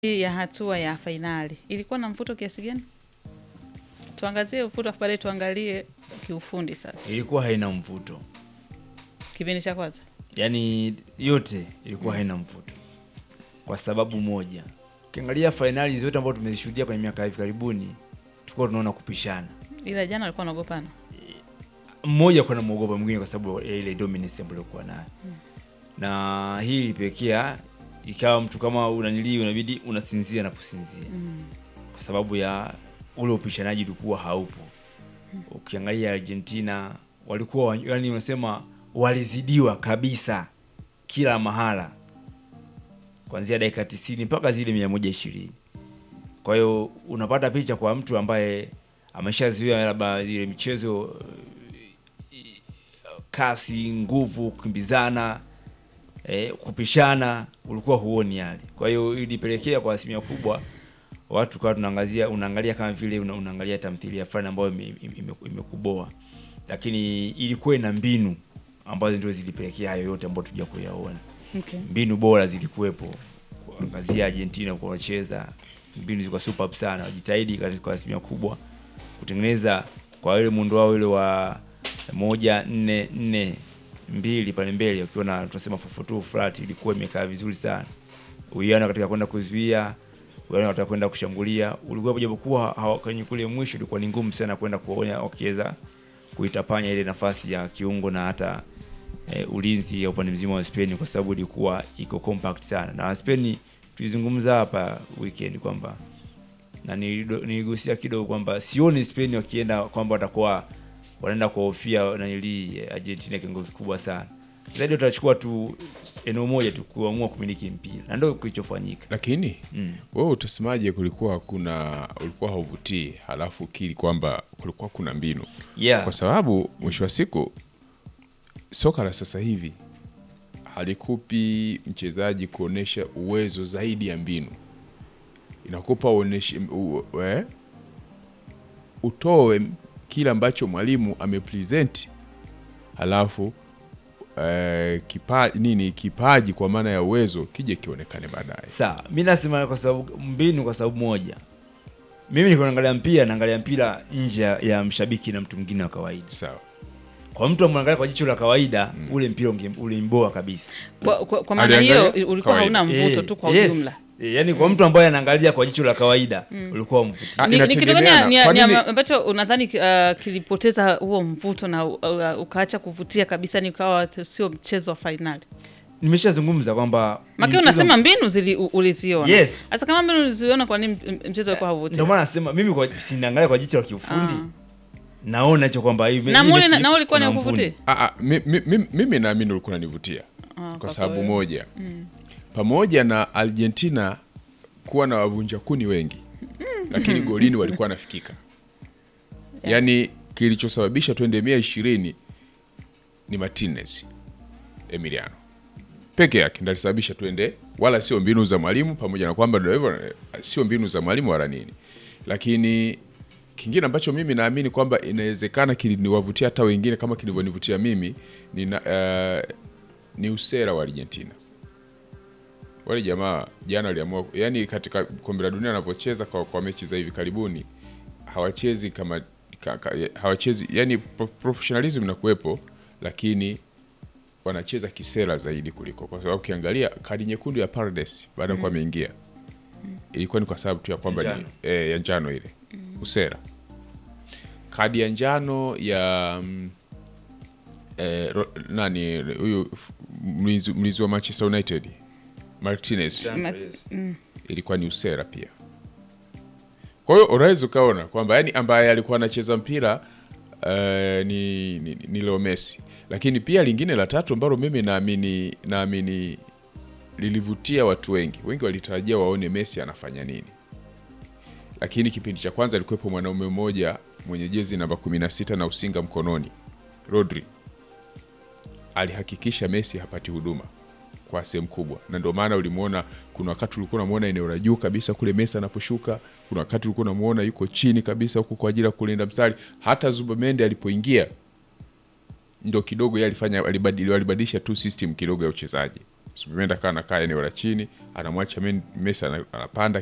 ya hatua ya fainali ilikuwa na mvuto kiasi gani? Tuangazie mvuto afu baadaye tuangalie kiufundi sasa. ilikuwa haina mvuto, Kipindi cha kwanza yaani yote ilikuwa haina mvuto kwa sababu moja. Ukiangalia fainali zote ambazo tumezishuhudia kwenye miaka ya hivi karibuni, tulikuwa tunaona kupishana, ila jana walikuwa wanaogopana. mmoja kwa namwogopa mwingine kwa sababu ya ile dominance ambayo alikuwa nayo, na hii ilipelekea ikawa mtu kama unanilii unabidi unasinzia na kusinzia kwa sababu ya ule upishanaji ulikuwa haupo. Ukiangalia Argentina walikuwa wa- yani, unasema walizidiwa kabisa kila mahala, kuanzia dakika tisini mpaka zile mia moja ishirini. Kwa hiyo unapata picha kwa mtu ambaye ameshazuia labda ile michezo eh, kasi, nguvu, kukimbizana eh, kupishana, ulikuwa huoni yale. Kwa hiyo ilipelekea kwa asilimia kubwa watu kawa tunaangazia unaangalia kama vile una, unaangalia tamthilia fulani ambayo ime- ime- ime- imekuboa, lakini ilikuwa ina mbinu ambazo ndio zilipelekea hayo yote ambayo tuja kuyaona. Okay. Mbinu bora zilikuwepo, kuangazia Argentina kwa wacheza, mbinu zilikuwa superb sana, wajitahidi katika kwa asilimia kubwa kutengeneza kwa ile muundo wao ile wa moja nne nne mbili pale mbele, ukiwa na tunasema 442 flat, ilikuwa imekaa vizuri sana. Uwiano katika kwenda kuzuia, uwiano katika kwenda kushambulia ulikuwa, japokuwa hawa- kwenye kule mwisho ilikuwa ni ngumu sana kwenda kuona wakiweza kuitapanya ile nafasi ya kiungo na hata e, ulinzi ya upande mzima wa Spain kwa sababu ilikuwa iko compact sana, na Spain tulizungumza hapa weekend kwamba na nilido- niligusia kidogo kwamba sioni Spain wakienda kwamba watakuwa wanaenda kuhofia nanili Argentina kiwango kikubwa sana zaidi, watachukua tu eneo moja tu kuamua kumiliki mpira na ndio kilichofanyika. lakini Mm. wewe utasemaje kulikuwa kuna ulikuwa hauvutii halafu kili kwamba kulikuwa kuna mbinu Yeah. kwa sababu mwisho wa siku soka la sasa hivi halikupi mchezaji kuonesha uwezo zaidi ya mbinu inakupa uoneshe, u, eh, utoe kile ambacho mwalimu amepresent halafu eh, kipa, nini kipaji kwa maana ya uwezo kije kionekane baadaye Sawa, mi nasema kwa sababu mbinu, kwa sababu moja, mimi niko naangalia mpira, naangalia mpira nje ya mshabiki na mtu mwingine wa kawaida. sawa Kwa mtu amwangalia kwa jicho la kawaida, ule mpira unge- ulimboa kabisa. Kwa, kwa, kwa maana Aliangalia hiyo ulikuwa kawaida. hauna mvuto Eh, tu kwa yes. ujumla. Eh, yaani kwa mtu ambaye anaangalia kwa jicho la kawaida ulikuwa mvuti. Ah, Ni, ni kitu gani inategemeana. ni- Kwa ni nini- ambacho unadhani uh, kilipoteza huo mvuto na uh, uh, ukaacha kuvutia kabisa, ni ukawa t- sio mchezo wa fainali? Nimeshazungumza kwamba Maki mchezo- unasema mbinu zili, u- uliziona. Yes. Sasa kama mbinu uliziona, kwa nini m- mchezo ulikuwa hauvutii? ndio maana nasema mimi kwa sinaangalia kwa jicho la kiufundi. Naona hicho kwamba hii Na hii muli mechi na na ulikuwa ni kuna kuvutia? mfundi. Ah, ah, mi- mi- mi- mimi naamini ulikuwa unanivutia Ah, kwa sababu kweli. moja pamoja na Argentina kuwa na wavunja kuni wengi lakini golini walikuwa wanafikika yaani kilichosababisha twende mia ishirini ni Martinez Emiliano peke yake ndo alisababisha twende, wala sio mbinu za mwalimu, pamoja na kwamba ndio hivyo, eh, sio mbinu za mwalimu wala nini. Lakini kingine ambacho mimi naamini kwamba inawezekana kiliniwavutia hata wengine kama kilivyonivutia mimi ni, na, eh, ni usera wa Argentina. Wale jamaa jana waliamua, yani katika kombe la dunia wanavyocheza kwa, kwa mechi za hivi karibuni hawachezi kama ka, ka, hawachezi yani pro- professionalism inakuwepo, lakini wanacheza kisera zaidi kuliko, kwa sababu ukiangalia kadi nyekundu ya Paredes baada ya kuwa ameingia ilikuwa ni kwa sababu tu ya kwamba ni Njano. eh, ya njano ile usera. Kadi ya njano ya mm, eh, ro, nani huyu f- mlinzi mlinzi wa Manchester United Martinez Ma- ilikuwa ni usera pia. Kwa hiyo unaweza ukaona kwamba yani ambaye alikuwa anacheza mpira uh, ni, ni, ni Leo Messi, lakini pia lingine la tatu ambalo mimi naamini naamini lilivutia watu wengi, wengi walitarajia waone Messi anafanya nini, lakini kipindi cha kwanza alikuwepo mwanaume mmoja mwenye jezi namba 16 na usinga mkononi, Rodri alihakikisha Messi hapati huduma kwa sehemu kubwa, na ndio maana ulimwona, kuna wakati ulikuwa unamwona eneo la juu kabisa kule Messi anaposhuka, kuna wakati ulikuwa unamwona yuko chini kabisa huko kwa ajili ya kulinda mstari. Hata Zubamende alipoingia ndo kidogo yeye alifanya alibadili, alibadilisha tu system kidogo ya uchezaji, Zubimendi akawa anakaa eneo la chini, anamwacha Men- Messi ana- anapanda